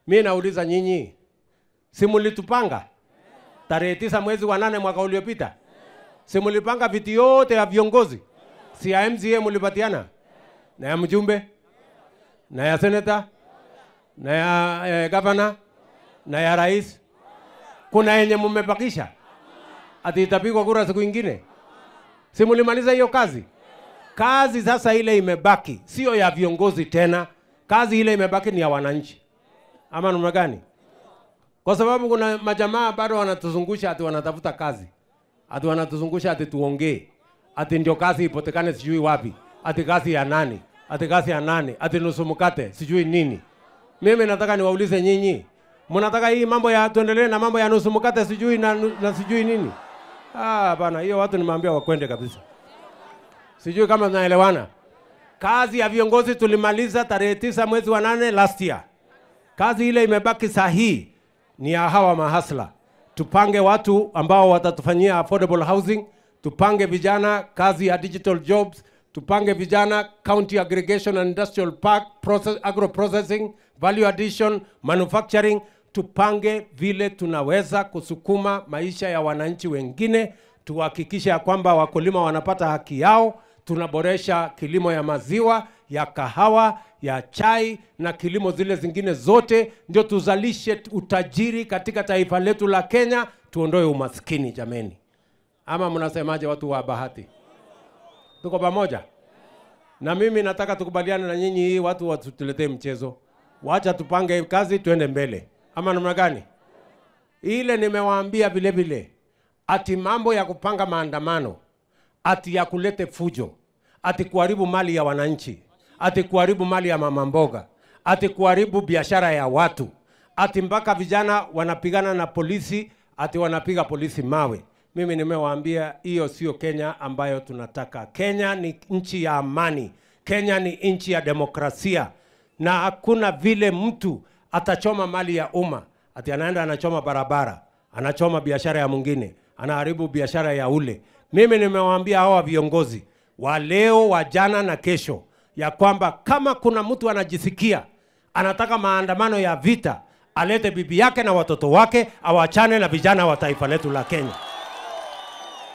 Mi nauliza nyinyi, si mulitupanga tarehe tisa mwezi wa nane mwaka uliopita? Si mulipanga viti yote ya viongozi, si ya MCA mulipatiana na ya mjumbe na ya seneta na ya eh, gavana na ya rais? Kuna yenye mmebakisha ati itapigwa kura siku ingine? Si mulimaliza hiyo kazi? Kazi sasa ile imebaki sio ya viongozi tena, kazi ile imebaki ni ya wananchi, ama namna gani? Kwa sababu kuna majamaa bado wanatuzungusha ati wanatafuta kazi, ati wanatuzungusha ati tuongee, ati ndio kazi ipotekane sijui wapi, ati kazi ya nani, ati kazi ya nani, ati nusu mkate sijui nini. Mimi nataka niwaulize nyinyi, mnataka hii mambo ya tuendelee na mambo ya nusu mkate sijui na, na sijui nini? Ah, bana, hiyo watu nimeambia wakwende kabisa. Sijui kama tunaelewana. Kazi ya viongozi tulimaliza tarehe tisa mwezi wa nane last year. Kazi ile imebaki sahihi ni ya hawa mahasla. Tupange watu ambao watatufanyia affordable housing, tupange vijana kazi ya digital jobs, tupange vijana county aggregation and industrial park, process, agro processing, value addition, manufacturing, tupange vile tunaweza kusukuma maisha ya wananchi wengine, tuhakikishe ya kwamba wakulima wanapata haki yao, tunaboresha kilimo ya maziwa, ya kahawa, ya chai na kilimo zile zingine zote, ndio tuzalishe utajiri katika taifa letu la Kenya, tuondoe umaskini jameni. Ama mnasemaje watu wa Bahati? Tuko pamoja? Na mimi nataka tukubaliane na nyinyi, hii watu wasituletee mchezo. Wacha tupange kazi, tuende mbele, ama namna gani? Ile nimewaambia vile vile, ati mambo ya kupanga maandamano, ati ya kulete fujo, ati kuharibu mali ya wananchi, ati kuharibu mali ya mama mboga, ati kuharibu biashara ya watu, ati mpaka vijana wanapigana na polisi, ati wanapiga polisi mawe. Mimi nimewaambia hiyo sio Kenya ambayo tunataka. Kenya ni nchi ya amani, Kenya ni nchi ya demokrasia, na hakuna vile mtu atachoma mali ya umma ati anaenda anachoma barabara, anachoma biashara ya mwingine, anaharibu biashara ya ule. Mimi nimewaambia hawa viongozi wa leo, wa jana na kesho ya kwamba kama kuna mtu anajisikia anataka maandamano ya vita, alete bibi yake na watoto wake, awachane na vijana wa taifa letu la Kenya.